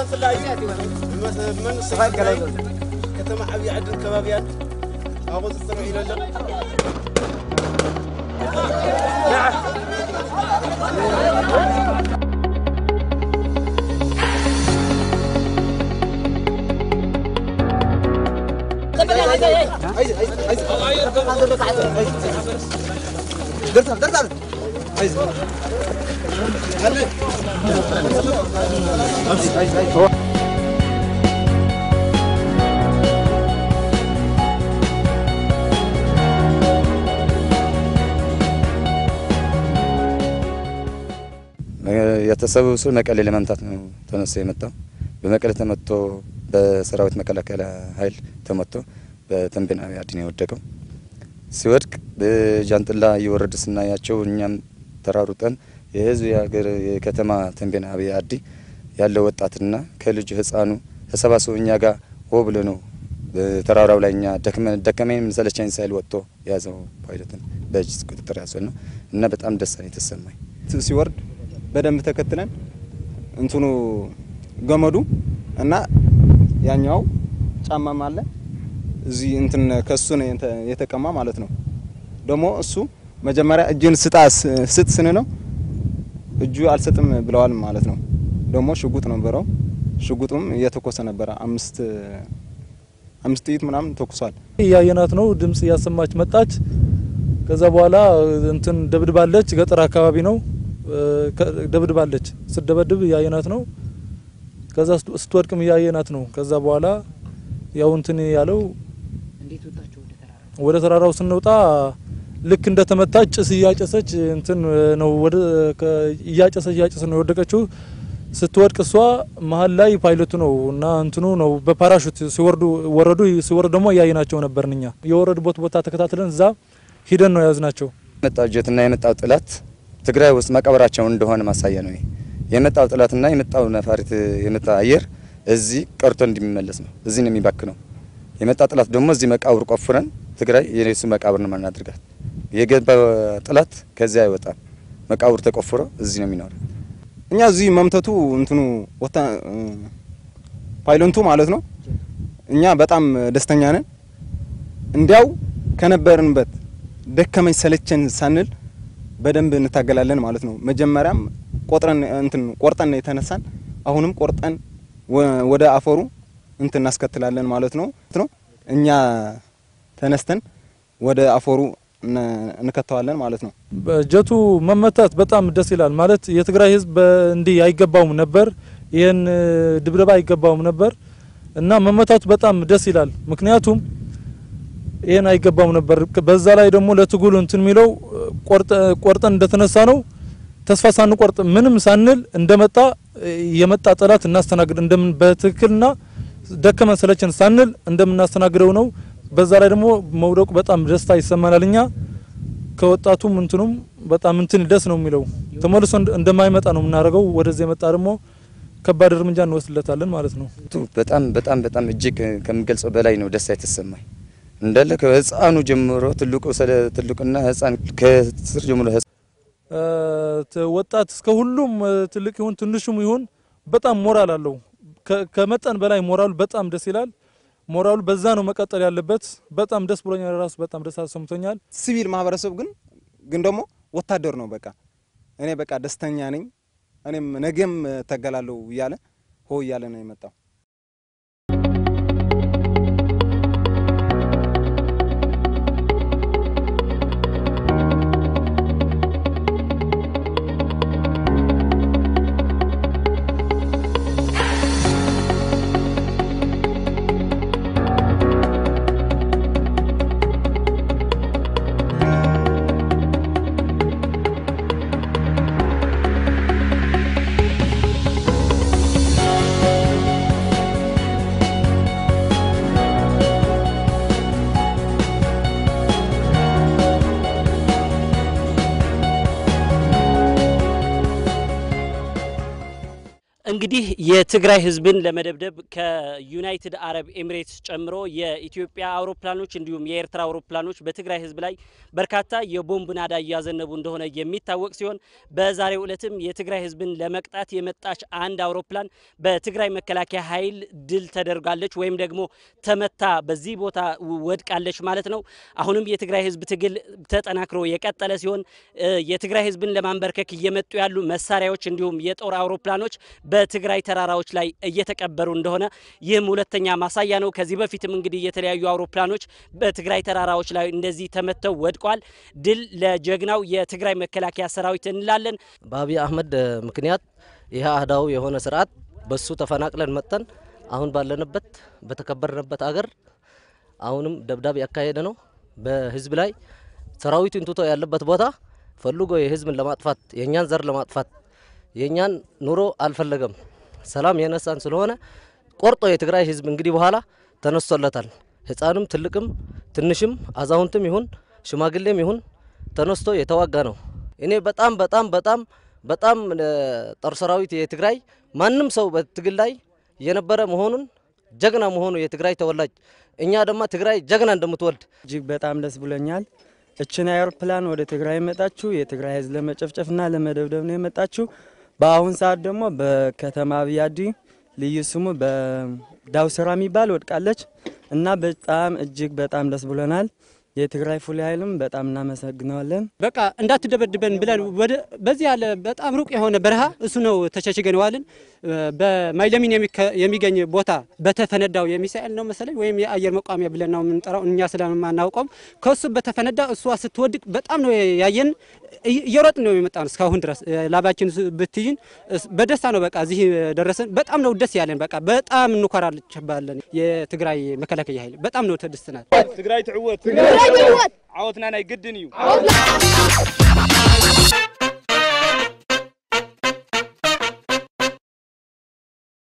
ብፍላይ ብመንግስቲ ከተማ ዓብዪ ዓድን ከባቢያን ኣብኡ ዝፅንዑ ኢሎ ኣሎ የተሰበሰቡ መቀሌ ለመምታት ነው ተነስቶ የመጣው። በመቀሌ ተመቶ በሰራዊት መከላከያ ኃይል ተመቶ በተንቤን አብይ አዲ ነው የወደቀው። ሲወድቅ በጃንጥላ እየወረደ ስናያቸው እኛም ተራሩጠን የህዝብ የሀገር የከተማ ተንቤን አብይ አዲ ያለው ወጣትና ከልጁ ህፃኑ ተሰባስበው እኛ ጋር ሆ ብሎ ነው ተራራው ላይ እኛ ደከመኝ ሰለቸኝ ሳይል ወጥቶ የያዘው ፓይለትን በእጅ ቁጥጥር ያዘው ነው እና በጣም ደስ ነው የተሰማኝ። ሲወርድ በደንብ ተከትለን እንትኑ ገመዱ እና ያኛው ጫማም አለ እዚህ እንትን ከሱ ነው የተቀማ ማለት ነው። ደግሞ እሱ መጀመሪያ እጅን ስጣ ስጥ ስን ነው እጁ አልሰጥም ብለዋል ማለት ነው። ደግሞ ሽጉጥ ነበረው። ሽጉጡም እየተኮሰ ነበረ። አምስት አምስት ጥይት ምናምን ተኩሷል። እያየናት ነው። ድምጽ እያሰማች መጣች። ከዛ በኋላ እንትን ደብድባለች። ገጠር አካባቢ ነው ደብድባለች። ስደበድብ እያየናት ነው። ከዛ ስትወድቅም እያየናት ነው። ከዛ በኋላ ያው እንትን ያለው ወደ ተራራው ስንወጣ ልክ እንደተመታች ጭስ እያጨሰች እንትን ነው ወደ እያጨሰች እያጨሰች ነው የወደቀችው። ስትወድቅ እሷ መሀል ላይ ፓይለቱ ነው እና እንትኑ ነው በፓራሹት ሲወርዱ ወረዱ። ሲወርዱ ደግሞ እያየናቸው ነበርን እኛ የወረዱበት ቦታ ተከታትለን እዛ ሂደን ነው የያዝናቸው። የመጣው ጀትና የመጣው ጥላት ትግራይ ውስጥ መቀበራቸው እንደሆነ ማሳያ ነው። የመጣው ጥላትና የመጣው ነፋሪት የመጣ አየር እዚህ ቀርቶ እንዲመለስ ነው። እዚህ ነው የሚባክነው። የመጣ ጥላት ደግሞ እዚህ መቃብር ቆፍረን ትግራይ የሱ መቃብር ነው ማናድርጋት። የገባ ጥላት ከዚያ አይወጣም። መቃብር ተቆፍሮ እዚህ ነው የሚኖረው። እኛ እዚህ መምተቱ እንትኑ ወታ ፓይለንቱ ማለት ነው። እኛ በጣም ደስተኛ ነን። እንዲያው ከነበርንበት ደከመኝ ሰለቸን ሳንል በደንብ እንታገላለን ማለት ነው። መጀመሪያም ቆጥረን እንትን ቆርጠን የተነሳን አሁንም ቆርጠን ወደ አፈሩ እንትን እናስከትላለን ማለት ነው ነው እኛ ተነስተን ወደ አፈሩ እንከተዋለን ማለት ነው። በጀቱ መመታት በጣም ደስ ይላል። ማለት የትግራይ ሕዝብ እንዲህ አይገባውም ነበር፣ ይህን ድብደባ አይገባውም ነበር እና መመታቱ በጣም ደስ ይላል። ምክንያቱም ይህን አይገባውም ነበር። በዛ ላይ ደግሞ ለትግሉ እንትን የሚለው ቆርጠን እንደተነሳ ነው ተስፋ ሳንቆርጥ ምንም ሳንል እንደመጣ የመጣ ጠላት እናስተናግድ እንደምን በትክክልና ደከመን ሰለቸን ሳንል እንደምናስተናግደው ነው። በዛ ላይ ደግሞ መውደቁ በጣም ደስታ ይሰማናል። እኛ ከወጣቱም እንትኑም በጣም እንትን ደስ ነው የሚለው ተመልሶ እንደማይመጣ ነው የምናደርገው። ወደዚህ የመጣ ደግሞ ከባድ እርምጃ እንወስድለታለን ማለት ነው። በጣም በጣም በጣም እጅግ ከምገልጸው በላይ ነው ደስታ የተሰማኝ እንዳለ ከህፃኑ ጀምሮ ትልቁ ስለ ትልቁና ህፃን ከስር ጀምሮ ወጣት እስከ ሁሉም ትልቅ ይሁን ትንሹም ይሁን በጣም ሞራል አለው። ከመጠን በላይ ሞራሉ በጣም ደስ ይላል። ሞራሉ በዛ ነው መቀጠል ያለበት። በጣም ደስ ብሎኛል። ራሱ በጣም ደስ አሰምቶኛል። ሲቪል ማህበረሰብ ግን ግን ደግሞ ወታደር ነው። በቃ እኔ በቃ ደስተኛ ነኝ፣ እኔም ነገም እታገላለሁ እያለ ሆ እያለ ነው የመጣው። እንግዲህ የትግራይ ህዝብን ለመደብደብ ከዩናይትድ አረብ ኤሚሬትስ ጨምሮ የኢትዮጵያ አውሮፕላኖች እንዲሁም የኤርትራ አውሮፕላኖች በትግራይ ህዝብ ላይ በርካታ የቦምብ ናዳ እያዘነቡ እንደሆነ የሚታወቅ ሲሆን በዛሬው ዕለትም የትግራይ ህዝብን ለመቅጣት የመጣች አንድ አውሮፕላን በትግራይ መከላከያ ኃይል ድል ተደርጋለች ወይም ደግሞ ተመታ በዚህ ቦታ ወድቃለች ማለት ነው። አሁንም የትግራይ ህዝብ ትግል ተጠናክሮ የቀጠለ ሲሆን የትግራይ ህዝብን ለማንበርከክ እየመጡ ያሉ መሳሪያዎች እንዲሁም የጦር አውሮፕላኖች በትግራይ ተራራዎች ላይ እየተቀበሩ እንደሆነ ይህም ሁለተኛ ማሳያ ነው። ከዚህ በፊትም እንግዲህ የተለያዩ አውሮፕላኖች በትግራይ ተራራዎች ላይ እንደዚህ ተመተው ወድቋል። ድል ለጀግናው የትግራይ መከላከያ ሰራዊት እንላለን። በአብይ አህመድ ምክንያት ይህ አህዳዊ የሆነ ስርዓት በሱ ተፈናቅለን መጥተን አሁን ባለንበት በተከበርንበት አገር አሁንም ደብዳቤ ያካሄደ ነው። በህዝብ ላይ ሰራዊቱን ትቶ ያለበት ቦታ ፈልጎ የህዝብን ለማጥፋት የእኛን ዘር ለማጥፋት የእኛን ኑሮ አልፈለገም። ሰላም የነሳን ስለሆነ ቆርጦ የትግራይ ህዝብ እንግዲህ በኋላ ተነስቶለታል። ህፃንም ትልቅም ትንሽም አዛውንትም ይሁን ሽማግሌም ይሁን ተነስቶ የተዋጋ ነው። እኔ በጣም በጣም በጣም በጣም ጦር ሰራዊት የትግራይ ማንም ሰው በትግል ላይ የነበረ መሆኑን ጀግና መሆኑ የትግራይ ተወላጅ እኛ ደግሞ ትግራይ ጀግና እንደምትወልድ እጅግ በጣም ደስ ብሎኛል። እችን አውሮፕላን ወደ ትግራይ የመጣችሁ የትግራይ ህዝብ ለመጨፍጨፍና ለመደብደብ ነው የመጣችሁ። በአሁን ሰዓት ደግሞ በከተማ አብያዲ ልዩ ስሙ በዳውስራ የሚባል ወድቃለች እና በጣም እጅግ በጣም ደስ ብሎናል። የትግራይ ፉል ኃይልም በጣም እናመሰግነዋለን። በቃ እንዳትደበድበን ብለን ወደ በዚህ ያለ በጣም ሩቅ የሆነ በረሃ እሱ ነው ተሸሽገን ዋልን። በማይለሚን የሚገኝ ቦታ በተፈነዳው የሚሳኤል ነው መሰለኝ ወይም የአየር መቋሚያ ብለን ነው የምንጠራው እኛ ስለማናውቀውም ከሱ በተፈነዳ እሷ ስትወድቅ በጣም ነው ያየን። እየሮጥን ነው የመጣ ነው እስካሁን ድረስ ላባችን ብትይን በደስታ ነው በቃ እዚህ ደረሰን። በጣም ነው ደስ ያለን። በቃ በጣም እንኮራለን። የትግራይ መከላከያ ኃይል በጣም ነው ተደስተናል። ትግራይ ትዕወት ዓወትና ናይ ግድን እዩ